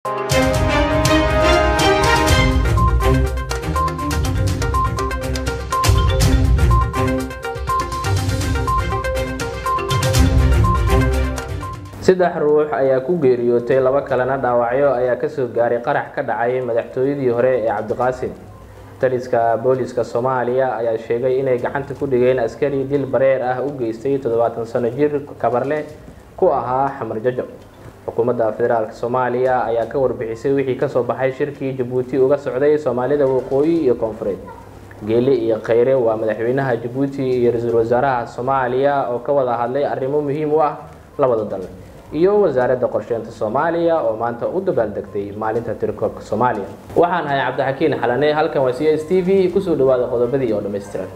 saddex ruux ayaa ku geeriyootay laba kalena dhaawacyo ayaa kasoo gaaray qarax ka dhacay madaxtooyadii hore ee cabdiqaasim taliska booliska soomaaliya ayaa sheegay inay gacanta ku dhigeen askari dil bareer ah u geystay toddobaatan sano jir kabarle ku ahaa xamar jajab xukuumadda federaalk soomaaliya ayaa ka warbixisay wixii kasoo baxay shirkii jabuuti uga socday soomaalida waqooyi iyo koonfureed geeli iyo kheyre waa madaxweynaha jabuuti iyo ra-iisul wasaaraha soomaaliya oo ka wada hadlay arrimo muhiim u ah labada dal iyo wasaaradda qorsheynta soomaaliya oo maanta u dabaaldegtay maalinta tirikoobka soomaaliya waxaan ahay cabdixakiin xalane halkan waa c s t v kusoo dhawaada qodobadii oo dhammaystiran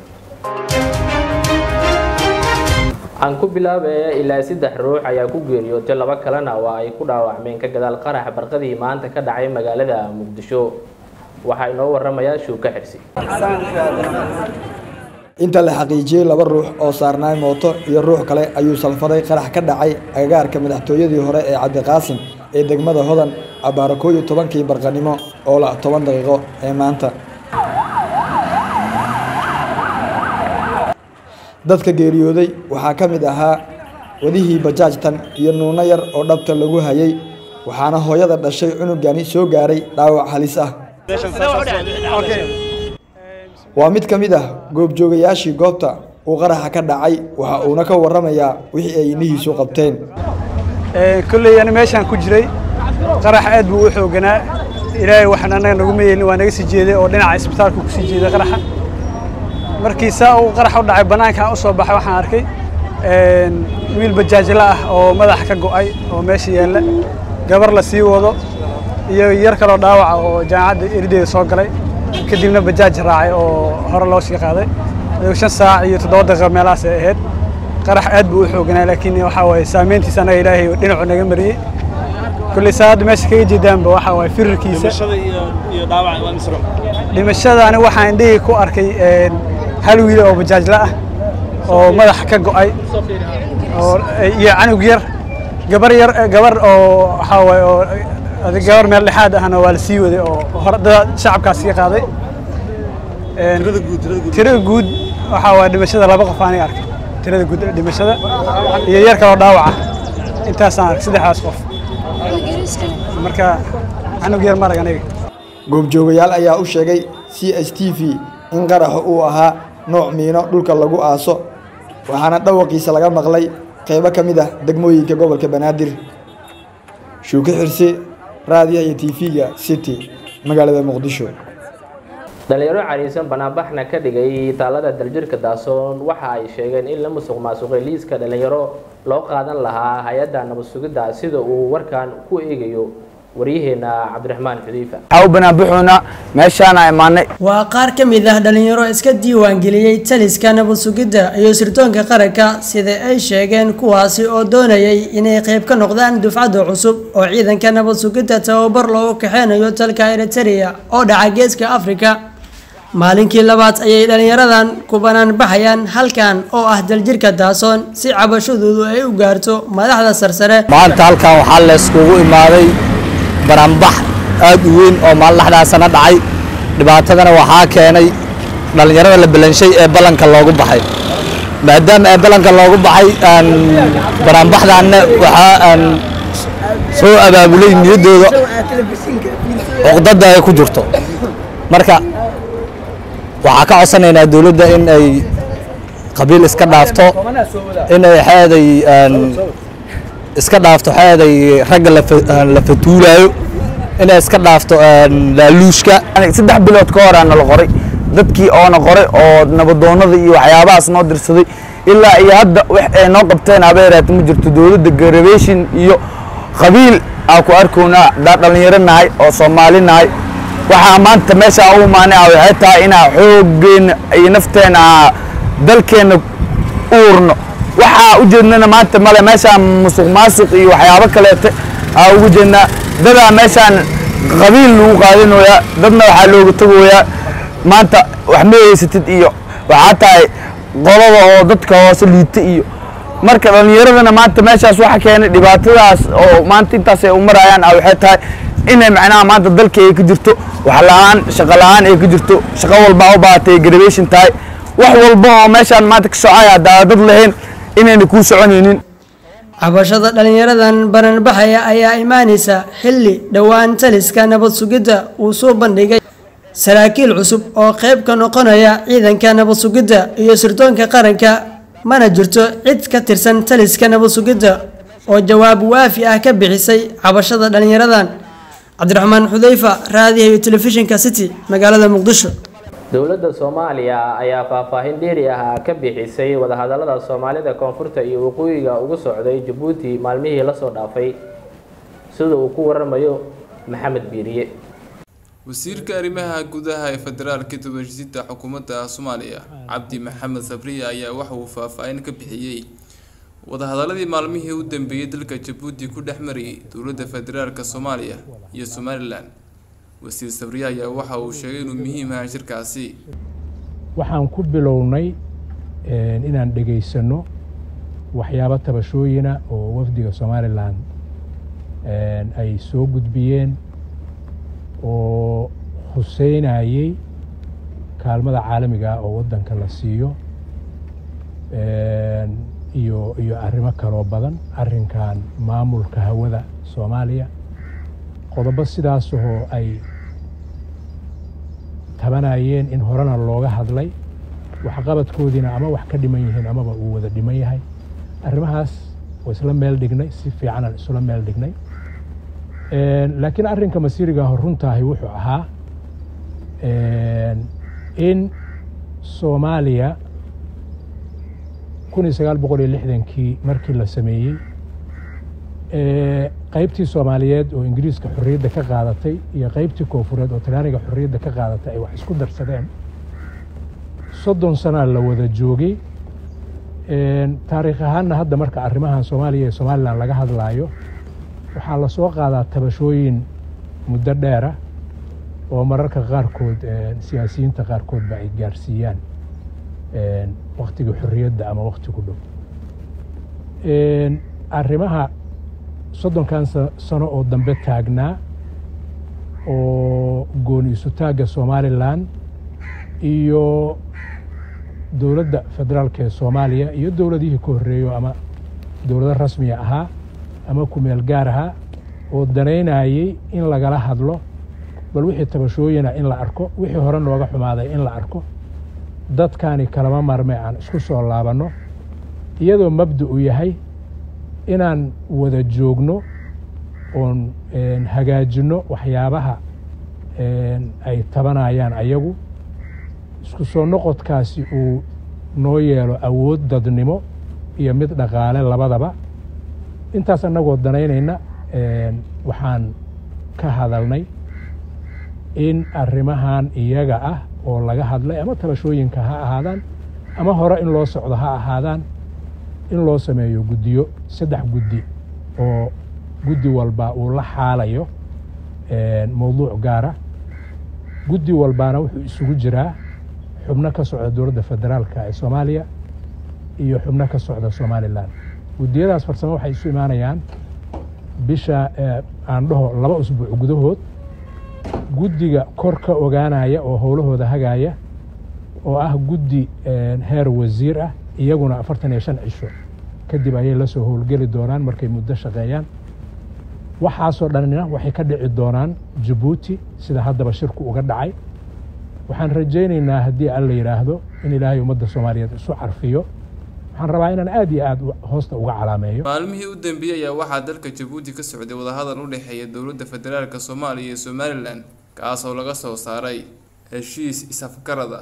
aan ku bilaabaya ilaa saddex ruux ayaa ku geeriyootay laba kalena waa ay ku dhaawacmeen ka gadaal qarax barqadii maanta ka dhacay magaalada muqdisho waxaa inoo waramaya shuuka xirsi inta la xaqiijiyey laba ruux oo saarnaay mooto iyo ruux kale ayuu salfaday qarax ka dhacay agagaarka madaxtooyadii hore ee cabdiqaasim ee degmada hodan abbaara koob iyo tobankii barqanimo oo la toban daqiiqo ee maanta dadka geeriyooday waxaa ka mid ahaa wadihii bajaajtan iyo nuuno yar oo dhabta lagu hayay waxaana hooyada dhashay cunugani soo gaaray dhaawac halis ah waa mid ka mid ah goobjoogayaashii goobta uu qaraxa ka dhacay waxa uuna ka waramayaa wixii ay indhihiisu qabteen kolley ani meeshaan ku jiray qarax aad buu u xooganaa ilaahay waxaan annaga naguma yeelin waa naga sii jeeday oo dhinaca isbitaalka ku sii jeeday qaraxa markii saa uu qarax u dhacay bannaankaan u soo baxay waxaan arkay wiil bajaajla ah oo madaxa ka go'ay oo meesha yaalla gabar la sii wado iyo yar kaloo dhaawaca oo jaamacadda erideeda soo galay kadibna bajaaj raacay oo hore loo sii qaaday shan saac iyo toddoba daqiiqo meelahaas ay ahayd qarax aad buu u xooganaa laakiin waxaa waaye saameyntiisa annaga ilaahay dhinacu naga mariyey kulley saa hadda meesha kaga jeedaanba waxaa waaye firarkiisa dhimashada ani waxaan indhihii ku arkay hal wiil oo bajaajla ah oo madaxa ka go'ay oo iyo canug yar gabar yar gabar oo waxaa waaye oo gabar meel dhexaad ahna waa la sii waday oo hore dad shacabkaas sii qaaday tirada guud waxaa waa dhimashada laba qof aanay arkay tirada guud dhimashada iyo yar kaloo dhaawaca intaasaan arkay saddexdaas qof marka canug yar marag aniga goobjoogayaal ayaa u sheegay c s t v in qaraxa uu ahaa nooc miino dhulka lagu aaso waxaana dhawaqiisa laga maqlay qaybo ka mid ah degmooyinka gobolka banaadir shuuke xirsi raadiyaha iyo tv-ga city magaalada muqdisho dhalinyaro cariisan banaanbaxna ka dhigay taalada daljirka daasoon waxa ay sheegeen in la musuq maasuqay liiska dhalinyaro loo qaadan lahaa hay-adda nabad sugidda sida uu warkan ku eegayo waryaheena cabdiraxmaan xudeyfa waxaa u banaanbaxoona meeshaana imaanay waa qaar ka mid ah dhalinyaro iska diiwaangeliyey taliska nabad sugidda iyo sirdoonka qaranka sida ay sheegeen kuwaasi oo doonayay inay qayb ka noqdaan dufcadda cusub oo ciidanka nabad sugidda tababar loogu kaxeynayo dalka eritereya oo dhaca geeska afrika maalinkii labaad ayay dhalinyaradan ku banaan baxayaan halkan oo ah daljirka daasoon si cabashadoodu ay u gaarto madaxda sarsare maanta halkan waxaa layskugu imaaday banaanbax aad u weyn oo maalin dhexdaasana dhacay dhibaatadana waxaa keenay dhallinyarada la balanshay ee ballanka loogu baxay maadaama ee ballanka loogu baxay banaanbaxdaanna waxaa aan soo abaabulay niyaddooda cuqdada ay ku jirto marka waxaa ka codsanaynaa dowladda in ay qabiil iska dhaafto in ay xeeday iska dhaafto xeeday ragga la fatuulaayo inay iska dhaafto laaluushka saddex bilood ka hor aana la qoray dadkii oona qoray oo nabadoonada iyo waxyaabahaas noo dirsaday ilaa iyo hadda wax ay noo qabteen habeeraata ma jirto dowladda garabeshin iyo qabiil aa ku arkownaa daa dhallinyaro nahay oo soomaali nahay waxaa maanta meesha u imaanay ah waxay tahay inaa xooggeena iyo nafteena dalkeenna uurno waxaa u jeednana maanta male meeshaan musuq maasuq iyo waxyaabo kaleete aa ugu jeednaa dadaa meeshaan qabiil lagu qaadinoyaa dadna waxaa looga tagoyaa maanta wax ma haysatid iyo waxaa tahay qolada oo dadka hoose liita iyo marka dhallinyaradana maanta meeshaas waxa keenay dhibaatadaas oo maanta intaas ay u marayaan ah waxay tahay inay macnaha maanta dalka ay ka jirto wax la-aan shaqo la-aan ay ka jirto shaqo walba u baahatay graduation tahay wax walba oo meeshaan maanta ka socaya haddaa dad lahayn inayna kuu soconaynin cabashada dhalinyaradan bananbaxaya ayaa imaanaysa xilli dhowaan taliska nabad sugidda uu soo bandhigay saraakiil cusub oo qayb ka noqonaya ciidanka nabad sugidda iyo sirdoonka qaranka mana jirto cid ka tirsan taliska nabad sugidda oo jawaab waafi ah ka bixisay cabashada dhalinyaradan cabdiraxmaan xudeyfa raadiyaha iyo telefishinka city magaalada muqdisho dowladda soomaaliya ayaa faahfaahin dheeri ah ka bixisay wadahadalada soomaalida koonfurta iyo waqooyiga ugu socday jabuuti maalmihii lasoo dhaafay sida uu ku waramayo maxamed biiriye wasiirka arrimaha gudaha ee federaalka tobashisiinta xukuumadda soomaaliya cabdi maxamed sabriya ayaa waxa uu faahfaahin ka bixiyey wadahadaladii maalmihii u dambeeyey dalka jabuuti ku dhex marayay dowladda federaalka soomaaliya iyo somalilan wasiir sabriya ayaa waxa uu sheegay inuu muhiim yahay shirkaasi waxaan ku bilownay inaan dhegaysano waxyaabo tabashooyina oo wafdiga somalilan ay soo gudbiyeen oo huseynayey kaalmada caalamiga ah oo waddanka la siiyo iyo iyo arrimo kaloo badan arrinkan maamulka hawada soomaaliya qodobo sidaasoo ay tabanayeen in horena looga hadlay waxqabadkoodiina ama wax ka dhiman yihiin amaba uu wada dhiman yahay arrimahaas waa isla meel dhignay si fiicanaan isula meel dhignay laakiin arrinka masiirigaah runtaahi wuxuu ahaa in soomaaliya kun iyo sagaal boqol iyo lixdankii markii la sameeyey qaybtii soomaaliyeed oo ingiriiska xorriyadda ka qaadatay iyo qaybtii koonfureed oo talyaaniga xorriyadda ka qaadatay ay wax isku darsadeen soddon sanaa la wada joogay taariikh ahaanna hadda marka arrimahan soomaaliya iyo somalilan laga hadlaayo waxaa la soo qaadaa tabashooyin muddo dheera oo mararka qaarkood siyaasiyiinta qaarkoodba ay gaarsiiyaan waktigii xorriyadda ama wakti ku dhow arrimaha soddonkan sano oo dambe taagnaa oo gooni isutaagga somalilan iyo dowladda federaalka ee soomaaliya iyo dowladihii ka horreeyo ama dowlado rasmiya ahaa ama kumeel gaar ahaa oo danaynayey in lagala hadlo bal wixii tabashooyina in la arko wixii hore nooga xumaaday in la arko dadkani kalama marme aan isku soo laabanno iyadoo mabda u yahay inaan wada joogno oon hagaajinno waxyaabaha ay tabanayaan ayagu isku soo noqodkaasi uu noo yeelo awood dadnimo iyo mid dhaqaale labadaba intaas annagoo danaynayna waxaan ka hadalnay in arrimahan iyaga ah oo laga hadlay ama tabashooyinka ha ahaadaan ama hore in loo socdo ha ahaadaan in loo sameeyo guddiyo saddex guddi oo guddi walba uu la xaalayo mowduuc gaara guddi walbaana wuxuu isugu jiraa xubno ka socda dowladda federaalka ee soomaaliya iyo xubno ka socda somalilan guddiyadaas farsamo waxay isu imaanayaan bisha aan dhaho laba usbuuc gudahood guddiga kor ka ogaanaya oo howlahooda hagaaya oo ah guddi heer wasiir ah iyaguna afartan iyo shan cisho kadib ayay la soo howlgeli doonaan markay muddo shaqeeyaan waxaasoo dhanina waxay ka dhici doonaan jabuuti sida haddaba shirku uga dhacay waxaan rajaynaynaa haddii alla yidhaahdo in ilaahay ummadda soomaaliyeed isu carfiyo waxaan rabaa inaan aad iyo aad hoosta uga calaameeyo maalmihii u dambeeyey ayaa waxaa dalka jabuuti ka socday wadahadal u dhexeeya dowladda federaalka soomaaliya iyo somalilan kaasoo laga soo saaray heshiis is-afgarada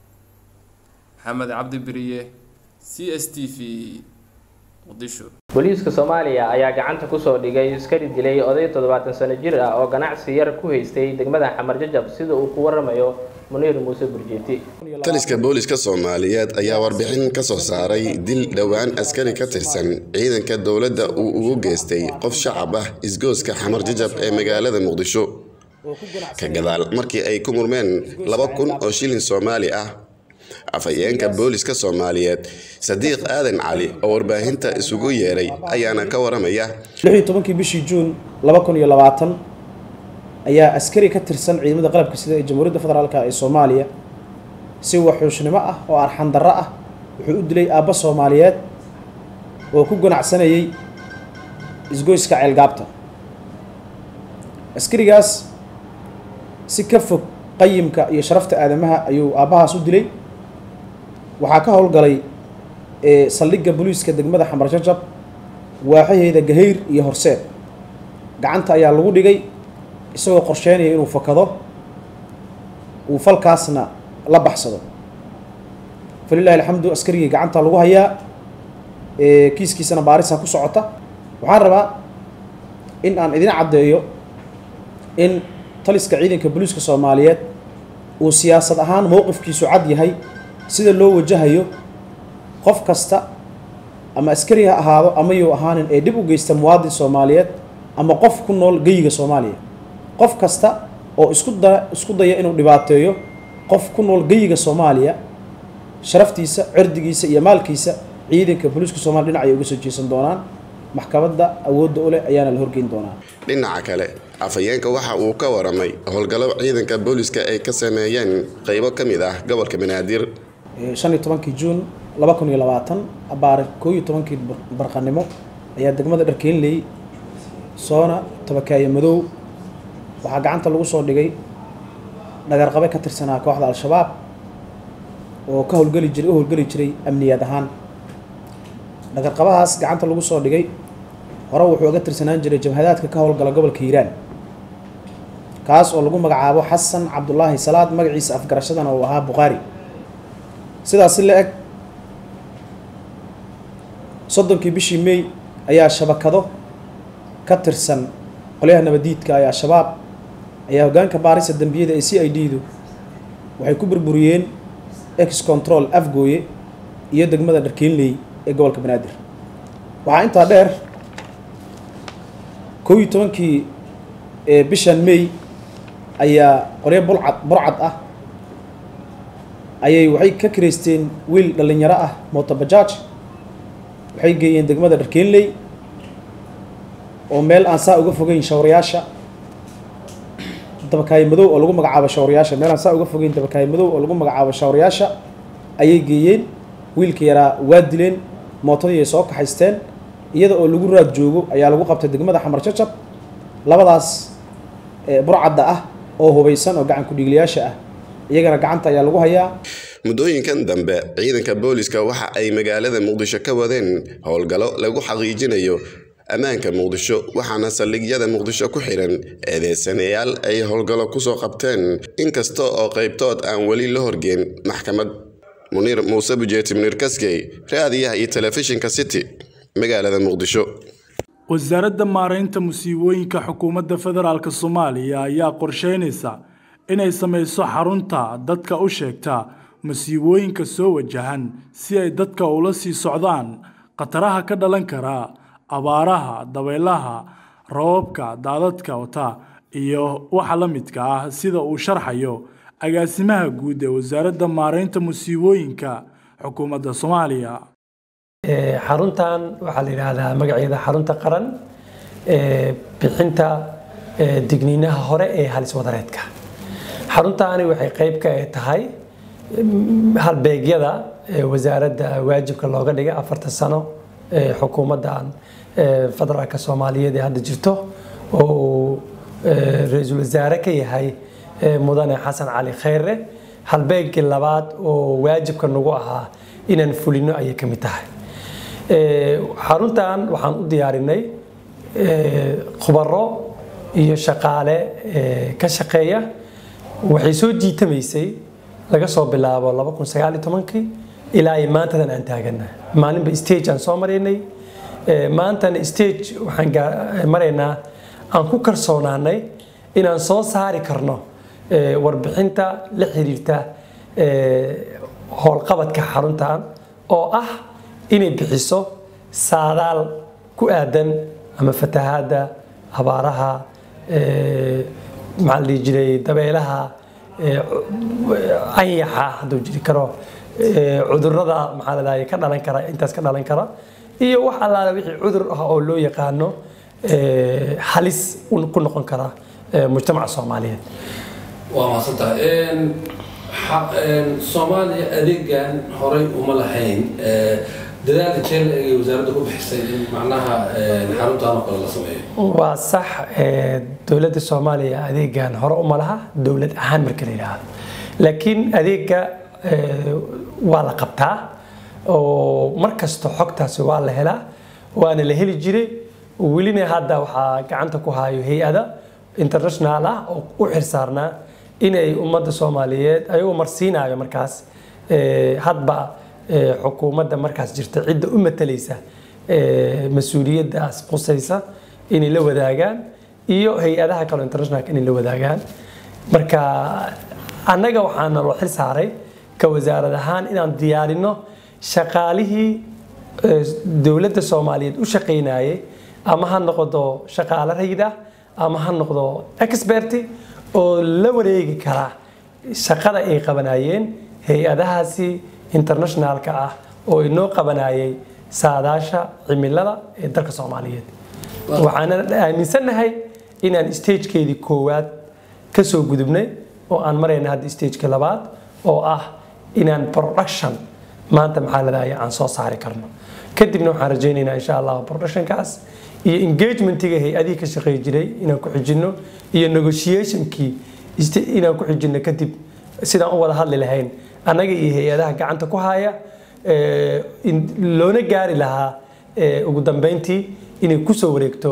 maxamed cabdi beriye c s t v muqdisho booliiska soomaaliya ayaa gacanta kusoo dhigay iskari dilay oday toddobaatan sano jir ah oo ganacsi yar ku haystay degmada xamar jajab sida uu ku waramayo muniir muuse burjeeti taliska booliska soomaaliyeed ayaa warbixin ka soo saaray dil dhowaan askari ka tirsan ciidanka dowladda uu ugu geystay qof shacab ah isgooska xamar jajab ee magaalada muqdisho ka gadaal markii ay ku murmeen laba kun oo shilin soomaali ah afhayeenka booliska soomaaliyeed sadiiq aadan cali oo warbaahinta isugu yeeray ayaana ka waramaya tobankii bishii juun laba kun iyo labaatan ayaa askari ka tirsan ciidamada qalabka sida ee jamhuuriyadda federaalka ee soomaaliya si waxuushnimo ah oo arxandarro ah wuxuu u dilay aabba soomaaliyeed oo ku ganacsanayay isgoyska ceelgaabta askarigaas si ka fog qayimka iyo sharafta aadamaha ayuu aabbahaas u dilay waxaa ka howlgalay saldhigga booliiska degmada xamar jajab waaxaheeda gahayr iyo horseed gacanta ayaa lagu dhigay isagoo qorsheynaya inuu fakado uu falkaasna la baxsado falilahi alxamdu askarigii gacanta lagu hayaa kiiskiisana baarisa ku socota waxaan rabaa in aan idin caddeeyo in taliska ciidanka booliiska soomaaliyeed uu siyaasad ahaan mowqifkiisu cad yahay sida loo wajahayo qof kasta ama askari ha ahaado ama yuu ahaanin ee dhib u geysta muwaadin soomaaliyeed ama qof ku nool geyiga soomaaliya qof kasta oo isku da isku daya inuu dhibaateeyo qof ku nool geyiga soomaaliya sharaftiisa cirdigiisa iyo maalkiisa ciidanka booliiska soomaliya dhinac ay uga soo jeesan doonaan maxkamadda awoodda u leh ayaana la horgeyn doonaa dhinaca kale afhayeenka waxa uu ka waramay howlgallo ciidanka booliska ay ka sameeyeen qaybo ka mid ah gobolka banaadir shan iyo tobankii juun laba kun iyo labaatan abaare koo iyo tobankii barqanimo ayaa degmada dharkeenley soona tabakaaye madow waxaa gacanta lagu soo dhigay dhagarqabe ka tirsanaa kooxda al-shabaab oo ka howlgeli jiray u howlgeli jiray amniyaad ahaan dhagarqabahaas gacanta lagu soo dhigay hore wuxuu uga tirsanaan jiray jabhadaadka ka howlgala gobolka hiiraan kaas oo lagu magacaabo xasan cabdulaahi salaad magaciisa afgarashadana uu ahaa bukhaari sidaas si la eg soddonkii bishii may ayaa shabakado ka tirsan qolyaha nabadiidka ee al-shabaab ayaa hoggaanka baarisa dembiyada ee c i d du waxay ku burburiyeen ex control afgooye iyo degmada dharkeenley ee gobolka banaadir waxaa intaa dheer kow iyo tobankii bishan may ayaa qolyo bulcad burcad ah ayay waxay ka kireysteen wiil dhallinyaro ah motobajaaj waxay geeyeen degmada dharkeenley oo meel aan saa uga fogeyn shawrayaasha dabakaaye madow oo lagu magacaabo shawrayaasha meel aan saa uga fogeyn dabakaaye madow oo lagu magacaabo shawrayaasha ayay geeyeen wiilka yaraa waa dileen mootadii ay soo kaxaysteen iyada oo lagu raad joogo ayaa lagu qabtay degmada xamar jajab labadaas burcadda ah oo hubaysan oo gacan ku-dhiiglayaasha ah iyagana gacanta ayaa lagu hayaa muddooyinkan dambe ciidanka booliska waxa ay magaalada muqdisho ka wadeen howlgallo lagu xaqiijinayo ammaanka muqdisho waxaana saldhigyada muqdisho ku xihan eedeysanayaal ay howlgallo kusoo qabteen inkasta oo qaybtood aan weli la horgeen maxkamad muniir muuse bujeeti muniir kaskey raadiyaha iyo telefishinka city magaalada muqdisho wasaaradda maaraynta musiibooyinka xukuumadda federaalk soomaaliya ayaa qorsheynaysa inay samayso xarunta dadka u sheegta masiibooyinka soo wajahan si ay dadka ula sii socdaan khataraha ka dhalan kara abaaraha dabaylaha roobabka daadadka wata iyo waxa la midka ah sida uu sharxayo agaasimaha guud ee wasaaradda maaraynta musiibooyinka xukuumadda soomaaliya xaruntan waxaa la yidhaahdaa magaceeda xarunta qaran ee bixinta digniinaha hore ee halis wadareedka xaruntaani waxay qayb ka tahay halbeegyada wasaaradda waajibka looga dhigay afartan sano xukuumaddan federaalka soomaaliyeed ee hadda jirto oo uu ra-iisul wasaare ka yahay mudane xasan cali khayre halbeegii labaad oo waajibka nagu ahaa inaan fulino ayay ka mid tahay xaruntan waxaan u diyaarinay khubaro iyo shaqaale ka shaqeeya waxay soo jiitamaysay laga soo bilaabo laba kun sagaal iyo tobankii ilaa ay maantadan aan taagana maalinba stage aan soo maraynay maantana stage waxaan maraynaa aan ku kalsoonaanay inaan soo saari karno warbixinta la xiriirta howlqabadka xaruntan oo ah inay bixiso saadaal ku aadan ama fatahaadda abaaraha maxaa la dhihi jiray dabeelaha anyaxa hadduu jiri karo cudurrada maxaa la dhahay ka dhalan kara intaas ka dhalan kara iyo wax allaala wixii cudur ah oo loo yaqaano halis ku noqon kara mujtamaca soomaaliyeed waa mahadsantahay soomaaliya adeegan horay uma lahayn dadaal intee la egay wasaaradda ku bixisay in macnaha xaruntaan oo kale la sameeyo waa sax dowladda soomaaliya adeegan hore uma laha dowlad ahaan marka la yidhaahdo laakiin adeega waa la qabtaa oo mar kasta xogtaasi waa la helaa waana la heli jiray welina hadda waxaa gacanta ku hayo hay-ada international ah oo u xirsaarnaa inay ummadda soomaaliyeed ayagoo marsiinayo markaas hadba xukuumadda markaas jirta cidda u matalaysa mas-uuliyaddaas qusaysa inay la wadaagaan iyo hay-adaha kaleo internationalka inay la wadaagaan marka annaga waxaana loo xil saaray ka wasaarad ahaan inaan diyaarino shaqaalihii dowladda soomaaliyeed u shaqaynayay ama ha noqdo shaqaale rayid ah ama ha noqdo experti oo la wareegi kara shaqada ay qabanayeen hay-adahaasi internationalka ah oo inoo qabanayay saadaasha cimilada ee dalka soomaaliyeed waxaana aaminsannahay inaan stagekeedii koowaad ka soo gudubnay oo aan marayna hadda stageka labaad oo ah inaan production maanta maxaa ladahaya aan soo saari karno kadibna waxaan rajaynaynaa insha allah productionkaas iyo engagementiga hay-adihii ka shaqeey jiray inaan ku xijino iyo negotiationkii inaan ku xijino kadib sidaan u wada hadli lahayn annaga iyo hay-adaha gacanta ku haya loona gaari lahaa ugu dambeyntii inay kusoo wareegto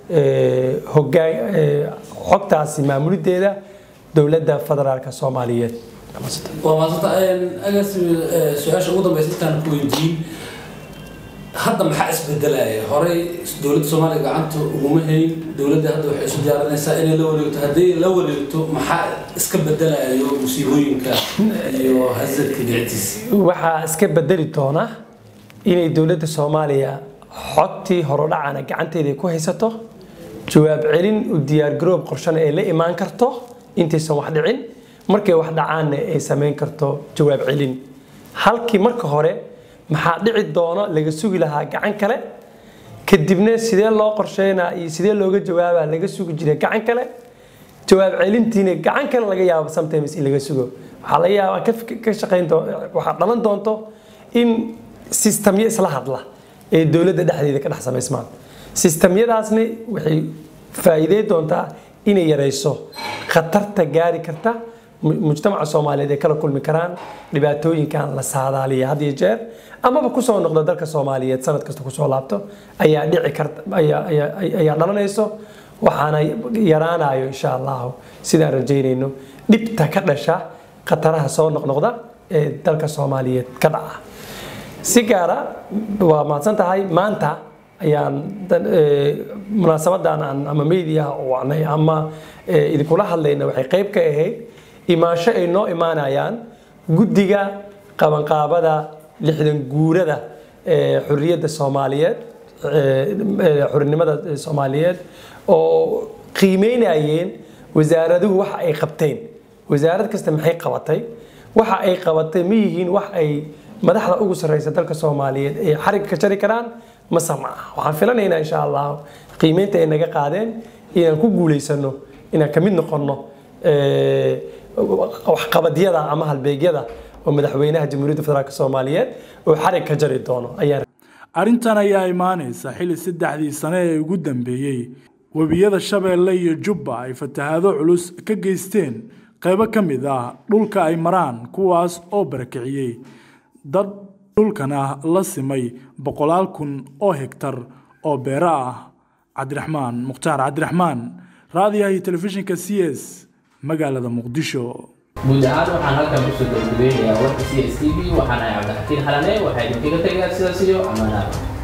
xogtaasi maamulideeda dowladda federaalka soomaaliyeed waa maasanta agaas su-aasha ugu dambeysa intaan ku weydiin hadda maxaa isbedelaya horey dowladda soomaaliya gacanta uguma hayn dowladda hadda waxay isu diyaarinaysaa inay la wareegto hadday la wareegto maxaa iska bedelayo musiibooyinka iyo hasadka dhictiisa waxaa iska bedeli doona inay dowladda soomaaliya xogtii horodhacana gacanteeda ku haysato jawaab celin u diyaargaroob qorshana ay la imaan karto intaysan wax dhicin markay wax dhacaanna ay samayn karto jawaab celin halkii marka hore maxaa dhici doono laga sugi lahaa gacan kale kadibna sidee loo qorsheynaa iyo sidee looga jawaabaa laga sugi jiray gacan kale jawaab celintiina gacan kale laga yaabo sometimes in laga sugo waxaa laga yaabaa ka shaqayn waxaa dhalan doonto in sistamyo isla hadla ee dowladda dhexdeeda ka dhex samaysmaan sistamyadaasna waxay faa'iidey doontaa inay yarayso khatarta gaari karta mujtamaca soomaaliyeed ay kala kulmi karaan dhibaatooyinkan la saadaaliya had iyo jeer amaba kusoo noqdo dalka soomaaliyeed sanad kasta kusoo laabto ayaa dhici karta ayaa dhalanayso waxaana yaraanayo insha allahu sidaan rajaynayno dhibta ka dhasha khataraha soo noqnoqda ee dalka soomaaliyeed ka dhaca si gaara waa mahadsan tahay maanta ayaan munaasabadan aan ama media wacnay ama idinkula hadlayna waxay qayb ka ahayd imaansho ay noo imaanayaan guddiga qabanqaabada lixdan guurada xurriyadda soomaaliyeed xurinimada soomaaliyeed oo qiimeynayeen wasaaraduhu waxa ay qabteen wasaarad kasta maxay qabatay waxa ay qabatay ma yihiin wax ay madaxda ugu sarreysa dalka soomaaliyeed ay xarig ka jari karaan mase ma ah waxaan filanaynaa insha allah qiimeynta ay naga qaadeen inaan ku guulaysano inaan ka mid noqonno waxqabadyada ama halbeegyada oo madaxweynaha jamhuuriyadda federaalk soomaaliyeed oo xarig ka jari doono ayaan arrintan ayaa imaanaysa xilli saddexdii sane ee ugu dambeeyey webiyada shabeelle iyo jubba ay fatahaado culus ka geysteen qaybo ka mid ah dhulka ay maraan kuwaas oo barakiciyey dad dhulkana la simay boqolaal kun oo hegtar oo beero ah cabdiraxmaan mukhtaar cabdiraxmaan raadiyaha iyo telefishinka c s magaalada muqdisho guud ahaan waxaan halkan kusoo gabagabeynayaa warka c s t v waxaan ahay cabdixakiin xalane waxaa idinkaga tegayaa sidaas iyo amaanaad